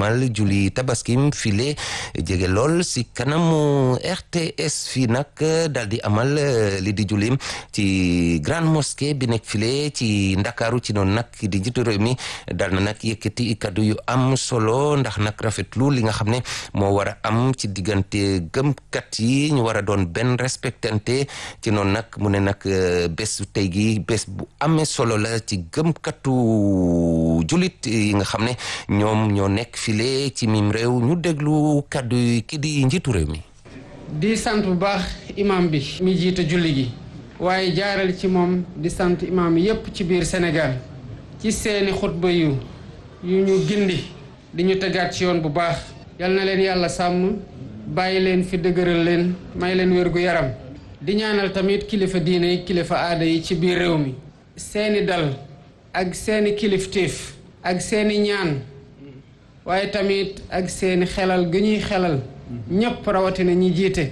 amal julli tabaskim file jege lool si kanamu RTS fii nag daal di amal li di jullim ci grande mosquée bi nekk file ci ndakaaru ci noonu nag di njiitu réew mi daal na nag yëkkati kaddu yu am solo ndax nag rafetlu li nga xam ne moo war a am ci diggante gëmkat yi ñu war a doon benn respectante ci noonu nag mu ne nag bés tey gi bés bu amee solo la ci gëmkatu julit yi nga xam ne ñoom ñoo nekk file ci mim réew ñu déglu kaddu yi ki di njiitu réew mi di sant bu baax imam bi mi jiite julli gi waaye jaaral ci moom di sant imam yépp ci biir Sénégal ci seeni xutba yu yu ñu gindi di ñu tegaat ci yoon bu baax yal na leen yàlla sàmm bàyyi leen fi dëgëral leen may leen wér gu yaram di ñaanal tamit kilifa diine yi kilifa aada yi ci biir réew mi seeni dal ak seeni kilifteef ak seeni ñaan waaye tamit ak seeni xelal gi ñuy xelal ñépp rawatina ñi jiite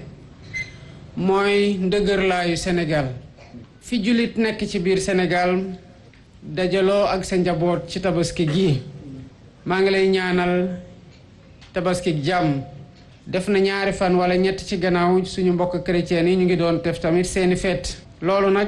mooy ndëgërlaayu Sénégal fi jullit nekk ci biir Sénégal dajaloo ak sa njaboot ci tabaski gi maa ngi lay ñaanal tabaski jàmm def na ñaari fan wala ñett ci gannaaw suñu mbokk chrétien yi ñu ngi doon def tamit seeni feet loolu nag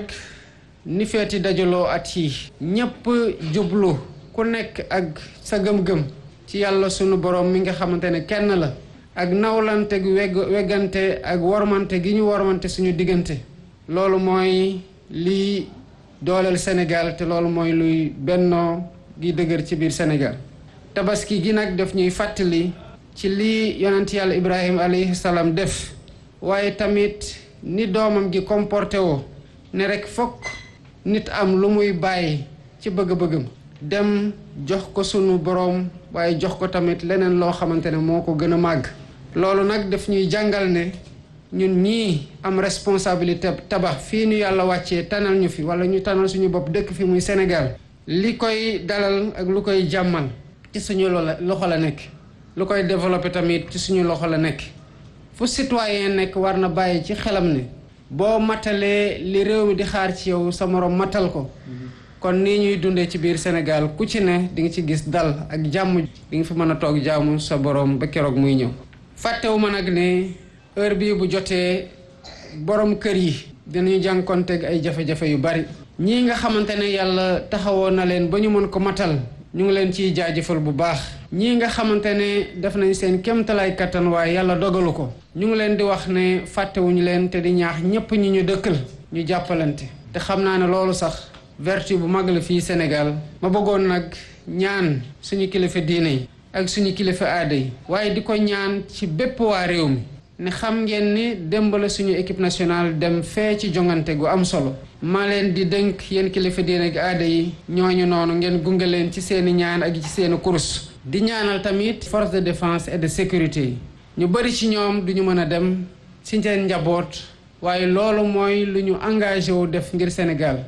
ni feeti dajaloo at yi ñépp jublu ku nekk ak sa gëm-gëm ci yàlla sunu borom mi nga xamante ne kenn la ak nawlante gu wegg weggante ak wormante gi ñu wormante suñu diggante loolu mooy liy dooleel Sénégal te loolu mooy luy bennoo gi dëgër ci biir Sénégal tabaski gi nag daf ñuy fàttali ci lii yonent yàlla Ibrahima alayhi salaam def waaye tamit ni doomam gi comporté woo ne rek fokk nit am lu muy bàyyi ci bëgg-bëggam dem jox ko sunu boroom waaye jox ko tamit leneen loo xamante ne moo ko gën a màgg loolu nag daf ñuy jàngal ne ñun ñii am responsabilité tabax fii ñu yàlla wàccee tanal ñu fi wala ñu tanal suñu bopp dëkk fi muy Sénégal li koy dalal ak lu koy jàmmal ci suñu loxo la nekk lu koy développé tamit ci suñu loxo la nekk fu citoyen nekk war na bàyyi ci xelam ne boo matalee li réew mi di xaar ci yow sa moroom matal ko kon nii ñuy dundee ci biir Sénégal ku ci ne di nga ci gis dal ak jàmm di nga fi mën a toog jaamu sa boroom ba keroog muy ñëw fàttewu ma nag ne heure bii bu jotee borom kër yi dinañu jànkonteeg ay jafe-jafe yu bari ñii nga xamante ne yàlla taxawoon na leen ba ñu mën ko matal ñu ngi leen ciy jaajëfal bu baax ñii nga xamante ne def nañ seen kéemtalaay kattan waaye yàlla dogalu ko ñu ngi leen di wax ne fàttewuñu leen te di ñaax ñépp ñi ñu dëkkal ñu jàppalante te xam naa ne loolu sax vertu bu mag la fii Sénégal ma bëggoon nag ñaan suñu kilifa diine yi ak suñu kilifa aada yi waaye di ko ñaan ci bépp waa réew mi ne xam ngeen ni démb la suñu équipe nationale dem fee ci jongante gu am solo maa leen di dënk yéen kilifa diine ak aada yi ñooñu noonu ngeen gunge leen ci seeni ñaan ak ci seeni kurus di ñaanal tamit force de défense et de sécurité yi ñu bëri ci ñoom duñu mën a dem ci seen njaboot waaye loolu mooy lu ñu engagé wu def ngir Sénégal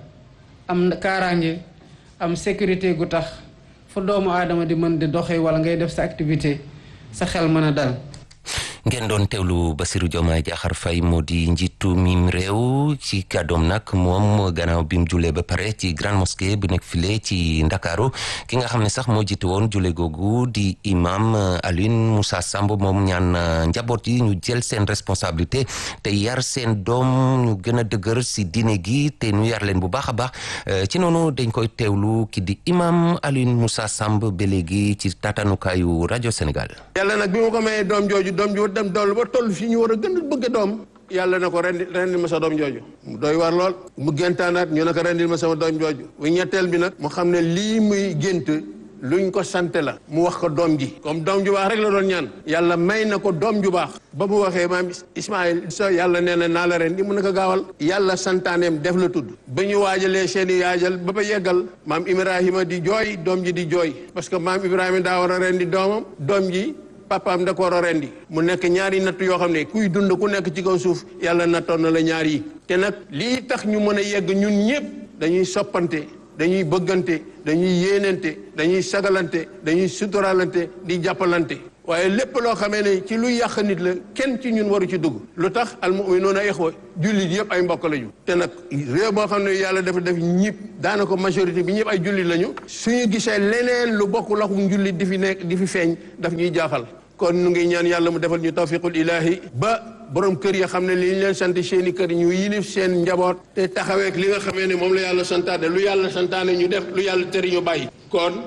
am kaaraange am sécurité gu tax fu doomu aadama di mën di doxee wala ngay def sa activité sa xel mën a dal ngeen doon teewlu Bassirou Diomaye Diakhar Faye moo di njiitu mim réew ci kàddoom nag moom gannaaw bi mu julee ba pare ci grande mosquée bu nekk file ci ndakaaru ki nga xam ne sax moo jiite woon jule googu di imam Alioune Moussa Samb moom ñaan njaboot yi ñu jël seen responsabilité te yar seen doom ñu gën a dëgër si diine gi te ñu yar leen bu baax a baax ci noonu dañ koy teewlu ki di imam Alioune Moussa Samb ba léegi ci tatanukaayu rajo Sénégal. yàlla nag bi ma ko mayee doom jooju doom ju dem dool ba toll fii ñu war a gën a bëgg doom yàlla na ko rendi rendil ma sa doom jooju mu doy war lool mu géntaanaat ñu ne ko rendil ma sama doom jooju bu ñetteel bi nag mu xam ne lii muy gént luñ ko sante la mu wax ko doom ji comme doom ju baax rek la doon ñaan yàlla may na ko doom ju baax ba mu waxee maam Ismaïl sa yàlla nee na naa la rendi mu ne ko gaawal yàlla santaaneem def la tudd ba ñu waajalee seeni yaajal ba ba yeggal maam Ibrahima di jooy doom ji di jooy parce que maam Ibrahima daa war a rendi doomam doom ji papaam da ko war a rendi mu nekk ñaari natt yoo xam ne kuy dund ku nekk ci kaw suuf yàlla nattoon na la ñaar yi te nag lii tax ñu mën a yegg ñun ñëpp dañuy soppante dañuy bëggante dañuy yéenante dañuy sagalante dañuy suturalante di jàppalante waaye lépp loo xamee ne ci luy yàq nit la kenn ci ñun waru ci dugg lu tax al mu'minuuna ixwa jullit yëpp ay mbokk lañu te nag réew boo xam ne yàlla dafa def ñëpp daanaka majorité bi ñëpp ay jullit lañu suñu gisee leneen lu bokk laxum jullit di fi nekk di fi feeñ daf ñuy jaaxal kon nu ngi ñaan yàlla mu defal ñu tawfiqul ilaahi ba borom kër yi xam ne li ñu leen sant seeni kër ñu yilif seen njaboot te taxaweek li nga xamee ne moom la yàlla santaane lu yàlla santaane ñu def lu yàlla tëri ñu bàyyi kon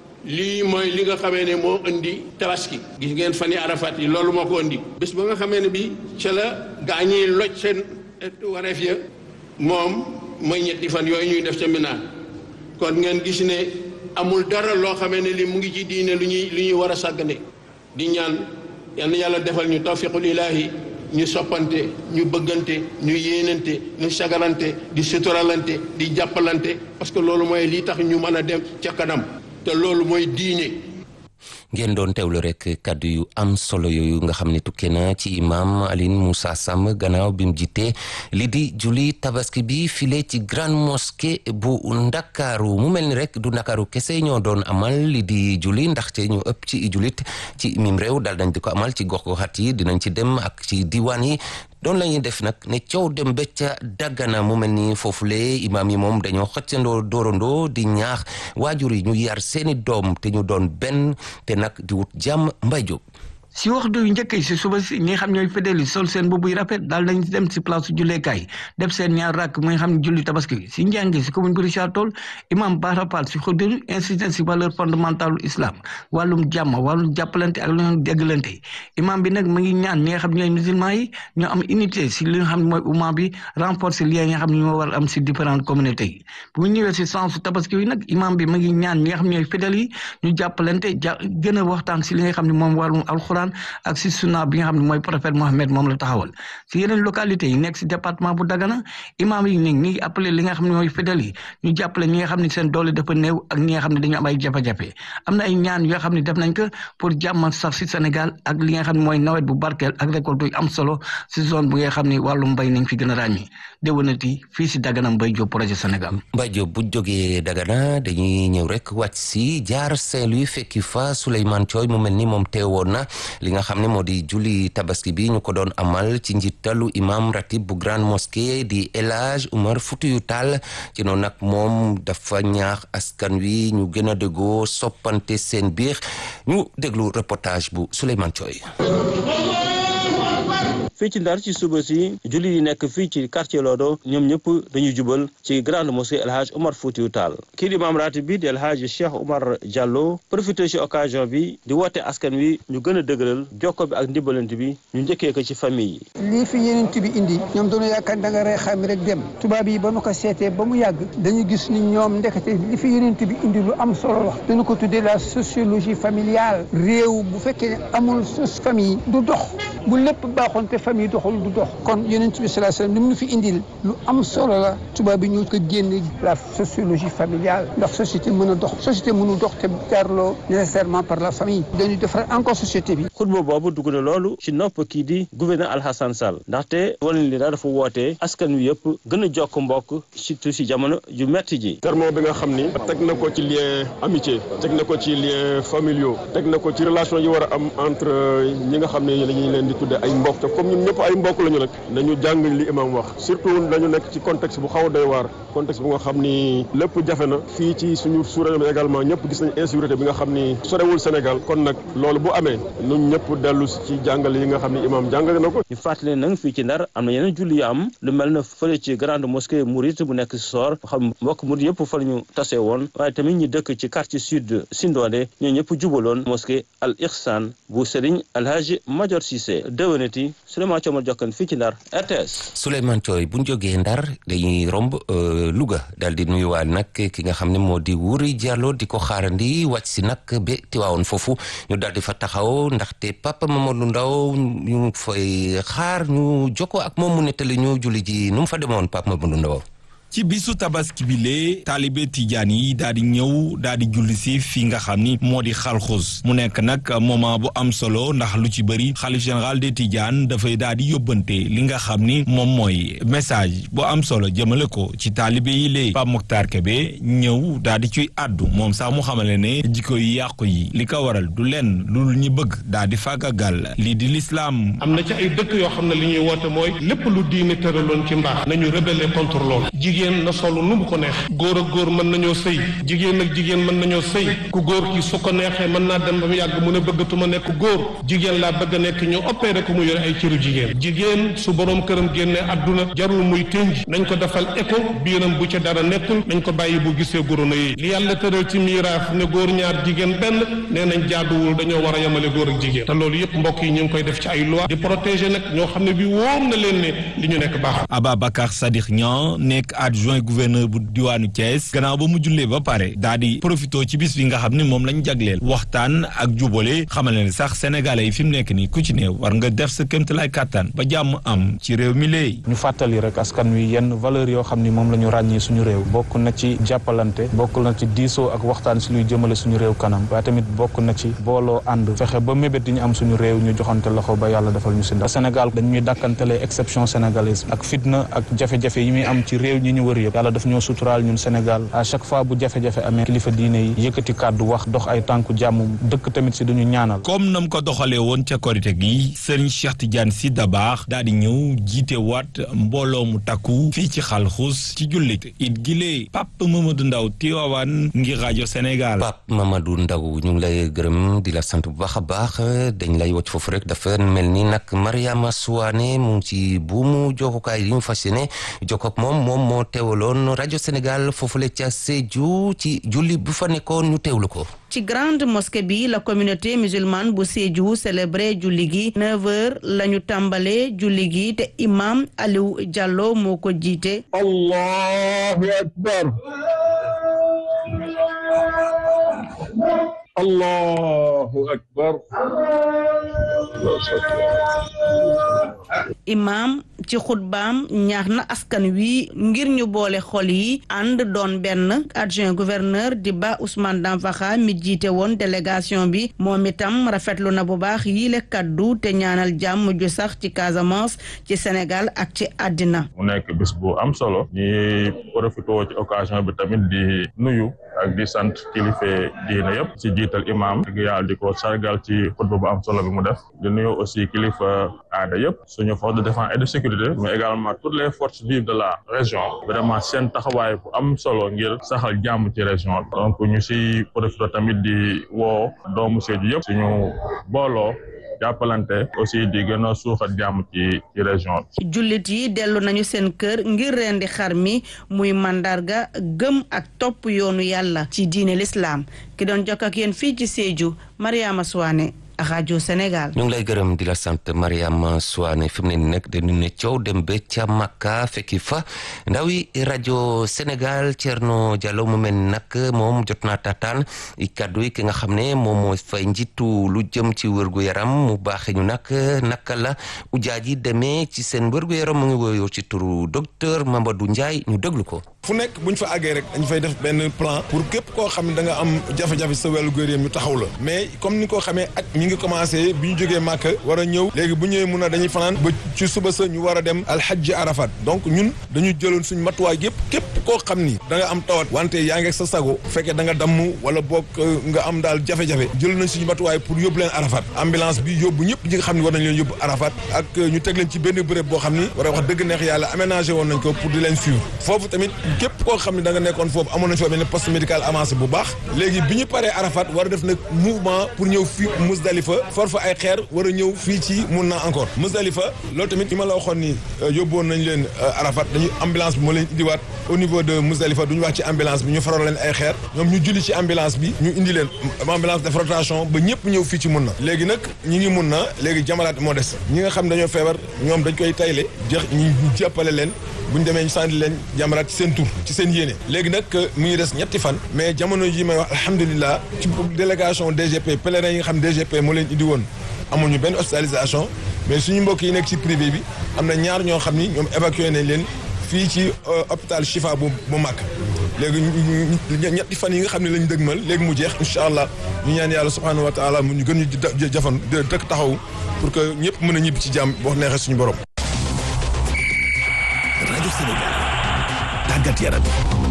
lii mooy li nga xamee ne moo indi tabaski gis ngeen fan yi arafat yi loolu moo ko indi bés ba nga xamee ne bi ca la gaa ñiy loj seen wareef ya moom mooy ñetti fan yooyu ñuy def ca Mina kon ngeen gis ne amul dara loo xamee ne li mu ngi ci diine lu ñuy lu ñuy war a sàggane di ñaan yal na yàlla defal ñu tawfiqul ilaahi ñu soppante ñu bëggante ñu yéenante ñu sagarante di suturalante di jàppalante parce que loolu mooy lii tax ñu mën a dem ca kanam te loolu mooy diine ngeen doon teewlu rek kàddu yu am solo yooyu nga xam ne tukkee na ci imam Aline Moussa Samb gannaaw bi mu jiite li di julli tabaski bi file ci grande mosquée bu ndakaaru mu mel ni rek du ndakaaru kese ñoo doon amal li di julli ndaxte ñu ëpp ci jullit ci mim réew daal dañ di ko amal ci gox-goxaat yi dinañ ci dem ak ci diwaan yi doon la ñuy def nag ne coow dem ba ca daggana mu mel ni foofule imaam yi moom dañoo xëccandoo doorandoo di ñaax waajur yi ñu yar seeni doom te ñu doon benn te nag di wut jàmm mbay jóg si waxtu yu njëkk yi si suba si ñi nga xam ñooy fidèles yi sol seen boobu yu rafet daal dañ dem si place julleekaay def seen ñaar rakk mu nga xam ne julli tabaski si njàngi si commune bu Richard Toll imam Bara Fall si xudur insisté si valeur fondamentale islam wàllum jàmm wàllum jàppalante ak lu ñu déggalante imam bi nag mu ngi ñaan ñi nga xam ñooy musulman yi ñoo am unité si li nga xam ne mooy umma bi renforcer lien yi nga xam ne ñoo war am si différentes communautés yi bu ñu ñëwee si sensu tabaski yi nag imam bi mu ngi ñaan ñi nga xam ñooy fidèles yi ñu jàppalante ja gën a waxtaan si li nga xam ne moom wàllum alxuraan ak si sunna bi nga xam ne mooy prophète Mohamed moom la taxawal si yeneen localité yi nekk si département bu Dagana imam yi ni ngi appelé li nga xam ne mooy fidèles yi ñu jàppale ñi nga xam ne seen doole dafa néew ak ñi nga xam ne dañu am ay jafe-jafe am na ay ñaan yoo xam ne def nañ ko pour jàmm sax si Sénégal ak li nga xam ne mooy nawet bu barkeel ak récolte yu am solo si zone bu nga xam ne wàllu mbay nañ fi gën a ràññi déwénati fii si Dagana Mbaye Diop projet Sénégal Mbaye Diop bu jógee Dagana dañuy ñëw rek wàcc si jaar Saint-Louis fekki fa Souleymane Thioy mu mel ni moom teewoon na li nga xam ne moo di julli tabaski bi ñu ko doon amal ci njiitalu imam ratib bu grande mosquée di El Hadj Oumar Foutiyou Tall ci noonu nag moom dafa ñaax askan wi ñu gën a déggoo soppante seen biir ñu déglu reportage bu Souleymane Thioy fii ci ndar ci suba si julli yi nekk fii ci quartier Lodo ñoom ñëpp dañuy jubal ci grande mosquée El Hadj Omar Foutiou Tall kii di maam ratib bi di El Hadj Cheikh Oumar Diallo profité ci occasion bi di woote askan wi ñu gën a dëgëral jokko bi ak ndimbalante bi ñu njëkkee ko ci famille yi lii fi yeneen bi indi ñoom dañu yaakaar da nga rey xam rek dem tubaab yi ba nu ko seetee ba mu yàgg dañu gis ni ñoom ndekete li fi yeneen bi indi lu am solo la dañu ko tuddee la sociologie familiale réew bu fekkee amul sos famille du dox bu lépp baaxoon te famille doxul du dox kon yonent bi sallallahu alayhi wasallam li mu fi indil lu am solo la tubaab bi ñu ko génne la sociologie familiale ndax société mën a dox société mënu dox te jaarloo nécessairement par la famille dañuy defar encore société bi xutba boobu dugg na loolu ci nopp kii di gouverneur Alhassane Sall ndaxte wane li dafa wootee askan wi yëpp gën a jokk mbokk surtout ci jamono ju metti ji terme bi nga xam ni teg na ko ci lien amitié teg na ko ci lien familiaux teg na ko ci relation yi war a am entre ñi nga xam ne lañuy leen di tudde ay mbokk te comme ñun ñëpp ay mbokk lañu rek nañu jàng li imam wax surtout dañu nekk ci contexte bu xaw a doy waar contexte bu nga xam ni lépp jafe na fii ci suñu sous-région bi également ñëpp gis nañ insécurité bi nga xam ni sorewul Sénégal kon nag loolu bu amee ñun ñëpp dellu ci jàngale yi nga xam ni imam jàngale na ko ñu fàttali nag fii ci Ndar am na yeneen julli yu am lu mel na fële ci grande mosquée Mouride bu nekk si Soor xam mbokk Mouride yëpp fa la ñu tase woon waaye tamit ñu dëkk ci quartier sud Sindone ñoo ñëpp jubaloon mosquée Al Ihsan bu Serigne Alhaji Major Cissé déwénati Souleymane Thiomar Jokkan fii ci Ndar RTS Souleymane Thioy bu ñu jógee Ndar dañuy romb Louga daal di nuyuwaal nag ki nga xam ne moo di Wuri Diallo di ko xaarandi wàcc si nag ba Tiwaawoon foofu ñu daal di fa taxaw ndaxte Papa Mamadou Ndaw ñu fay xaar ñu jokkoo ak moom mu nettali ñu julli ji nu mu fa demoon Papa Mamadou Ndaw ci bisu tabaski bi lee taalibe tijaan yi daal di ñëw daal di julli si fi nga xam ni moo di xalxus mu nekk nag moment bu am solo ndax lu ci bëri xalif général des tijaan dafay daal di yóbbante li nga xam ni moom mooy message bu am solo jëmale ko ci taalibe yi lee Pape Mokhtar Kébé ñëw daal di ciy àddu moom sax mu xamale ne jikko yi yàqu yi li ko waral du lenn lu ñu bëgg daal di fàggagal lii di lislaam am na ci ay dëkk yoo xam ne li ñuy woote mooy lépp lu diine tëraloon ci mbaax nañu rebeller contre loolu jigéen na solu nu mu ko neex góor ak góor mën nañoo sëy jigéen ak jigéen mën nañoo sëy ku góor ki su ko neexee mën naa dem ba mu yàgg mu ne bëggatuma nekk góor jigéen laa bëgg a nekk ñu opéré ko mu yore ay cëru jigéen jigéen su borom këram génnee àdduna jarul muy tënj nañ ko defal écho biiram bu ca dara nekkul nañ ko bàyyi bu gisee gorono yi li yàlla tëral ci miiraaf ne góor ñaar jigéen benn nee nañ jaaduwul dañoo war a yemale góor ak jigéen te loolu yëpp mbokk yi ñu ngi koy def ci ay loi di protéger nag ñoo xam ne bi wóor na leen ne li ñu nekk baax Ababacar Sadikh Niang nekk adjoint gouverneur bu diwaanu Thiès gannaaw ba mu jullee ba pare daa di profité ci bis bi nga xam ne moom lañ jagleel waxtaan ak jubale xamal ne sax sénégalais yi fi mu nekk nii ku ci ne war nga def sa kéemtalaay kàttan ba jàmm am ci réew mi léegi. ñu fàttali rek askan wi yenn valeur yoo xam ni moom la ñu ràññee suñu réew bokk na ci jàppalante bokk na ci diisoo ak waxtaan si luy jëmale suñu réew kanam waaye tamit bokk na ci booloo ànd fexe ba mébét yi ñu am suñu réew ñu joxante loxo ba yàlla defal ñu si ndax Sénégal dañuy dàkkantelee exception sénégalaise ak fitna ak jafe-jafe yi muy am ci réew ñi ñu wër yëpp yàlla daf ñoo suturaal ñun Sénégal à chaque fois bu jafe-jafe amee kilifa diine yi yëkkati kàddu wax dox ay tànku jàmm dëkk tamit si duñu ñaanal comme nam ko doxalee woon ca korite gi sëriñ Cheikh Tidiane Sy Dabakh daal di ñëw jiite waat mbooloo mu takku fii ci xalxus ci jullit it gilee Pape Mamadou Ndaw Tiwaawan ngir rajo Sénégal Pape Mamadou Ndaw ñu ngi lay gërëm di la sant bu baax a baax dañ lay wacc foofu rek dafa mel ni nag Mariama Souane mu ngi ci buumu jokkukaay yi ñu fas yéene jokkoog moom moom moo teewaloon rajo Sénégal foofule ca Sédhiou ci julli bu fa nekkoon ñu teewlu ko. ci grande mosquée bi la communauté musulmane bu Sédhiou célébré julli gi 9h la ñu tàmbalee julli gi te imam Aliou Diallo moo ko jiite. Allahu akbar. Allahu akbar. imam ci xutbaam ñaax na askan wi ngir ñu boole xol yi ànd doon benn adjoint gouverneur di ba Ousmane Danfakha mi jiite woon délégation bi moom itam rafetlu na bu baax yile kaddu te ñaanal jàmm ju sax ci Casamance ci Sénégal ak ci àddina mu nekk bis bu am solo ñi profité ci occasion bi tamit di nuyu ak di sant kilifa diine yëpp ci jiital imam ak yàlla di ko sargal ci xutba bu am solo bi mu def di nuyu aussi kilifa aada yëpp suñu force de défense et de sécurité mais également toutes les forces vives de la région vraiment seen taxawaay bu am solo ngir saxal jàmm ci région bi donc ñu si profité tamit di woo doomu Sédhiou yëpp suñu booloo jàppalante aussi di gën a suuxat jàmm ci ci région bi. jullit yi dellu nañu seen kër ngir rendi xar mi muy mandarga gëm ak topp yoonu yàlla ci diine l'islam ki doon jokk ak yéen fii ci Sédhiou Mariama Souane rajo Sénégal. ñu ngi lay gërëm di la sant Mariama Souane fi mu ne nii nag dañu ne coow dem ba ca Makka fekki fa ndaw yi rajo Sénégal Thierno Diallo mu mel ni nag moom jot naa taataan kaddu yi ki nga xam ne moom moo fay njiitu lu jëm ci wërgu yaram mu baaxee ñu nag naka la ujaaj yi demee ci seen wërgu yaram mu ngi woyoo ci turu docteur Mamadou Ndiaye ñu déglu ko. fu nekk bu ñu fa àggee rek dañu fay def benn plan pour képp koo xam ne da nga am jafe-jafe sa wàllu góor ñu taxaw la mais comme ni ko xamee at mi ngi commencé bi ñu jógee Màkka war a ñëw léegi bu ñëwee mun a dañuy fanaan ba ci suba sa ñu war a dem alxajji arafat donc ñun dañu jëloon suñu matuwaay yëpp képp koo xam ni da nga am tawat wante yaa ngi sa sago fekkee da nga damm wala boog nga am daal jafe-jafe jël nañ suñu matuwaay pour yóbbu leen arafat ambulance bi yóbbu ñëpp ñi nga xam ne war nañ leen yóbbu arafat ak ñu teg leen ci benn bërëb boo xam ni war a wax dëgg neex yàlla aménagé woon nañ ko pour di leen suivre foofu tamit képp koo xam ne da nga nekkoon foofu amoon nañ fa benn poste médical avancé bu baax léegi bi ñu paree arafat war a def nag mouvement pour ñëw fii Musdalifa for fa ay xeer war a ñëw fii ci mun na encore Musdalifa loolu tamit li ma la waxoon ni yóbboon nañ leen arafat dañu ambulance bi moo leen indiwaat au niveau de Musdalifa duñu wax ci ambulance bi ñu faral leen ay xeer ñoom ñu julli ci ambulance bi ñu indi leen ambulance def rotation ba ñëpp ñëw fii ci mun na léegi nag ñi ngi mun na léegi jamalaat moo des ñi nga xam dañoo feebar ñoom dañ koy tayle jeex ñu jàppale leen bu ñu demee ñu sànni leen jamaraat ci seen tur ci seen yéene léegi nag mu ngi des ñetti fan mais jamono yi may wax alhamdulilah ci délégation DGP pèlerin yi nga xam DGP moo leen indi woon amuñu benn hospitalisation mais suñu mbokk yi nekk ci privé bi am na ñaar ñoo xam ni ñoom évacué nañ leen fii ci hôpital Chifa bu bu Màkk léegi ñetti fan yi nga xam ne lañ dëgmal léegi mu jeex incha allah ñu ñaan yàlla subhanahu wa taala mu ñu gën ñu jafan dëkk taxaw pour que ñëpp mën a ñibbi ci jàmm boo neexee suñu borom. rajo Sénégal tàggat yaram.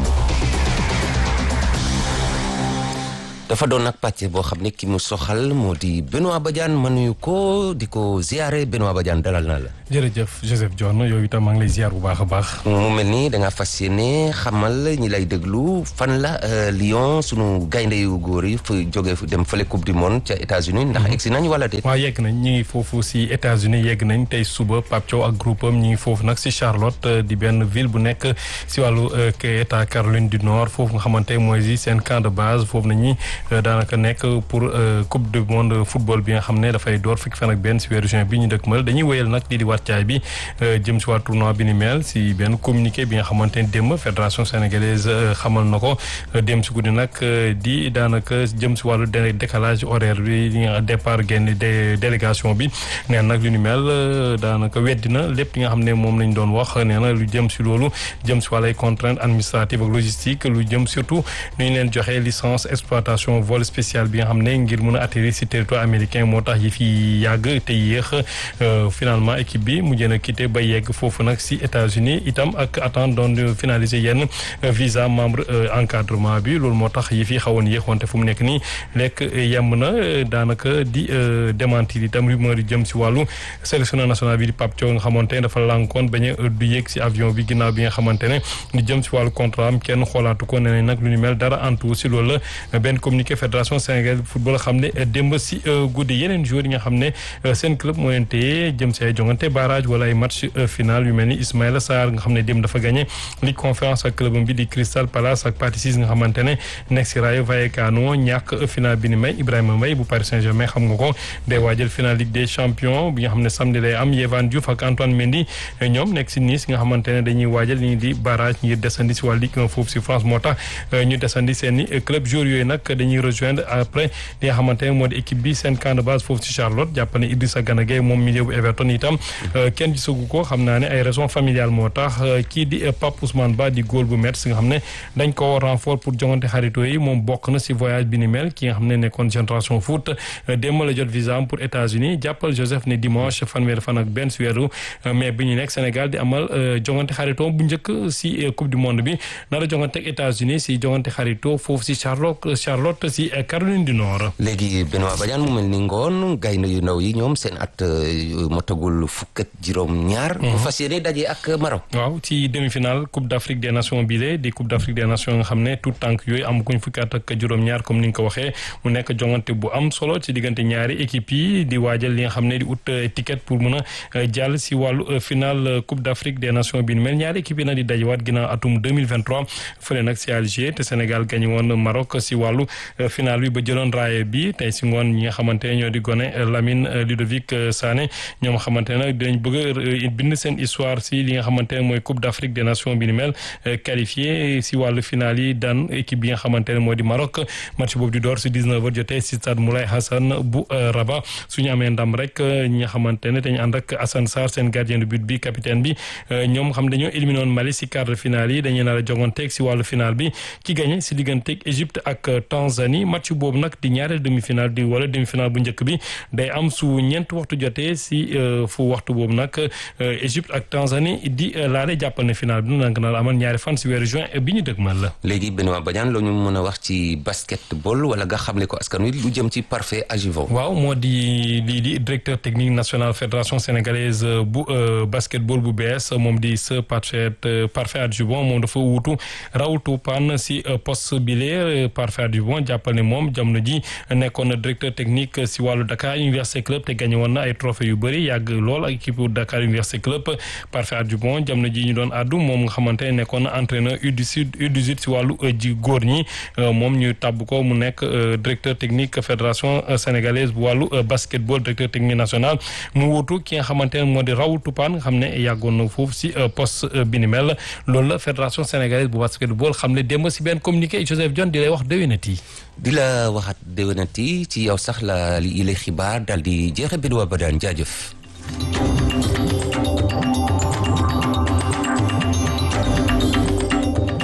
dafa doon nag pàcc boo xam ne ki mu soxal moo di Benoît Badiane ma nuyu ko di ko ziare Benoît Badiane dalal naa la. jërëjëf Joseph Dione yow itam maa ngi lay ziar bu baax a baax. mu mel ni da ngaa fas yéene xamal ñi lay déglu fan la Lyon sunu gaynde yu góor yi fa jóge dem fële coupe du monde ca États-Unis ndax egsi nañ wala déet. waaw yegg nañ ñi ngi foofu si États-Unis yegg nañ tey suba Pape Thiaw ak groupe am ñi ngi foofu nag si Charlotte di benn ville bu nekk si wàllu état Caroline du Nord foofu nga xamante mooy si seen camp de base foofu nañu daanaka nekk pour coupe du monde football bi nga xam ne dafay door fukki fan ak benn si weeru juin bi ñu dëkkmal dañuy wéyal nag lii di wàccaay bi jëm si waa tournoi bi ni mel si benn communiqué bi nga xamante ne démb fédération sénégalaise xamal na ko démb si guddi nag di daanaka jëm si wàllu décalage horaire bi li nga départ génn délégation bi nee nag lu ni mel daanaka weddi na lépp li nga xam ne moom lañ doon wax nee na lu jëm si loolu jëm si wàllu ay contraintes administratives ak logistique lu jëm surtout nu ñu leen joxee licence exploitation vol spécial bi nga xam ne ngir mën a atterrir si territoire américain moo tax yi fi yàgg te yéex finalement équipe bi mujj na quitté ba yegg foofu nag si États-Unis itam ak attente doon finaliser yenn visa membre encadrement bi loolu moo tax yi fi xawoon yéex wante fu mu nekk nii lekk yemb na daanaka di démentir itam rumeur yi jëm si wàllu sélectionneur national bi di Pape Thiaw nga xamante ne dafa lànkoon bañ a du yéeg si avion bi ginnaaw bi nga xamante ne di jëm si wàllu contrat am kenn xoolaatu ko nee nañ nag lu ñu mel dara antu si loolu la benn communiqué fédération sénégalaise football xam ne démb si guddi yeneen joueurs yi nga xam ne seen club moo leen téye jëm si ay jongante barrage wala ay match final yu mel ni Ismaïla Sarr nga xam ne démb dafa gagné ligue conférence ak club bi di Crystal Palace ak Pathé Ciss nga xamante ne nekk si Rayo Vallecano ñàkk final bi ni may Ibrahima Mbaye bu Paris Saint-Germain xam nga ko day waajal final Ligue des champions bi nga xam ne samedi lay am Yehvan Diouf ak Antoine Mendy ñoom nekk si Nice nga xamante ne dañuy waajal li di barrage ngir desandi si wàllu Ligue 1 foofu si France moo tax ñu desandi seen i club joueurs yooyu nag dañuy rejoindre après li nga xamante ne moo di équipe bi seen camp de base foofu si Charlotte jàpp ne Idrissa Gana Gueye moom milieu bu Everton itam kenn gisagu ko xam naa ne ay raisons familiales moo tax kii di Pape Ousmane Ba di góol bu Metz nga xam ne dañ ko renfort pour jongante xarito yi moom bokk na si voyage bi ni mel ki nga xam ne nekkoon génération foot démb la jot visa am pour États-Unis jàppal Joseph ne dimanche fanweeri fan ak benn si weeru mais bi ñu nekk Sénégal di amal jongante xarito bu njëkk si coupe du monde bi nar a jongante ak États-Unis si jongante xarito foofu si Charlotte Charlotte si Caroline du Nord. léegi Benoît Badiane mu mel ni ngoon gaynde yu ndaw yi ñoom seen at motagul fukk ak juróom-ñaar. bu fas yéene daje ak Maroc. waaw ci demi-finale Coupe d'Afrique des Nations bile di Coupe d'Afrique des Nations nga xam ne tout tànk yooyu amaguñ fukki at ak juróom-ñaar comme ni nga ko waxee mu nekk jongante bu am solo ci diggante ñaari équipe yi di waajal li nga xam ne di ut ticket pour mën a jàll si wàllu finale Coupe d'Afrique des Nations bi mel ñaari équipe yi nag di dajewaat ginnaaw atum 2023 fële nag si Alger te Sénégal gagné woon Maroc si wàllu finale bi ba jëloon raaye bi tey si ngoon ñi nga xamante ne ñoo di gone Lamine Ludovic Sané ñoom xamante ne nag dinañ bëgg a bind seen histoire si li nga xamante ne mooy Coupe d'Afrique des Nations bi ni mel qualifié si wàllu finale yi daan équipe bi nga xamante ne moo di Maroc match boobu di door si 19h jotee si stade Moulay Hassan bu Rabat suñu amee ndam rek ñi nga xamante ne dañu ànd ak Assane Sarr seen gardien de but bi capitaine bi ñoom xam dañoo éliminé woon Mali si quart de finale yi dañuy nar a joganteeg si wàllu finale bi ki gagné si digganteeg Égypte ak Tanzanie match boobu nag di ñaareel demi-finale di wala demi-finale bu njëkk bi day am su ñeent waxtu jotee si fu waxtu boobu nag Égypte ak Tanzanie di laale jàppal ne finale bi nag na amal ñaari fan si weeru juin bi ñu dëgmal la. léegi Benoît Badiane la ñu mën a wax ci basketball wala nga xamle ko askan wi lu jëm ci parfait Agivon. waaw moo di lii di directeur technique national fédération sénégalaise bu basketball bu bees moom di sa parfait parfait Agivon moom dafa wuutu Raoult Pan si poste bile parfait Agivon jàppal ne moom jamono ji nekkoon na directeur technique si wàllu Dakar Université Club te gagné woon na ay trophées yu bëri yàgg lool ak équipe Dakar Université Club parfait Adjubon jamono ji ñu doon addu moom nga xamante ne nekkoon na entraîneur U18 U18 si wàllu ji góor ñi moom ñu tàbb ko mu nekk directeur technique fédération sénégalaise bu wàllu basketball directeur technique national mu wuutu ki nga xamante ne moo di Raoult Toupane nga xam ne yàggoon na foofu si poste bi ni mel loolu la fédération sénégalaise bu basketball xam ne démb si benn communiqué Joseph John di lay wax déwénati di la waxaat déwénati ci yow sax la li lay xibaar daal di jeexe Benoît Badiane jaajëf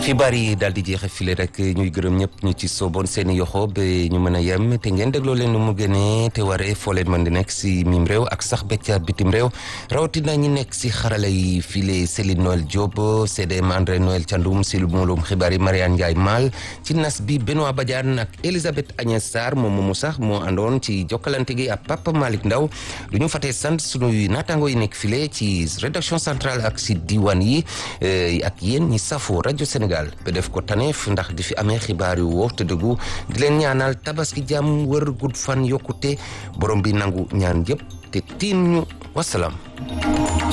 xibaar yi daal di jeexe file rek ñuy gërëm ñëpp ñu ci sooboon seen i yoxo ba ñu mën a yem te ngeen dégloo leen nu mu gënee te waree foo leen mën di nekk si mim réew ak sax becca bitim réew rawatina ñi nekk si xarala yi file Céline Noël Diop CDM André Noël Thiandoum si mulum xibaar yi Mariane Ndiaye Mal ci nas bi Benoît Badiane ak Elisabeth Agnès Sarr moom moomu sax moo àndoon ci jokkalante gi ak Papa Malick Ndaw du ñu fatee sant sunuy naataango yi nekk file ci rédaction centrale ak si diwaan yi ak yéen ñi safo rajo Sénégal ba def ko taneef ndax di fi amee xibaar yu wóor te dëggu di leen ñaanal tabaski jàmm wër gudd fan yokkute borom bi nangu ñaan yëpp te tiin ñu wasalaam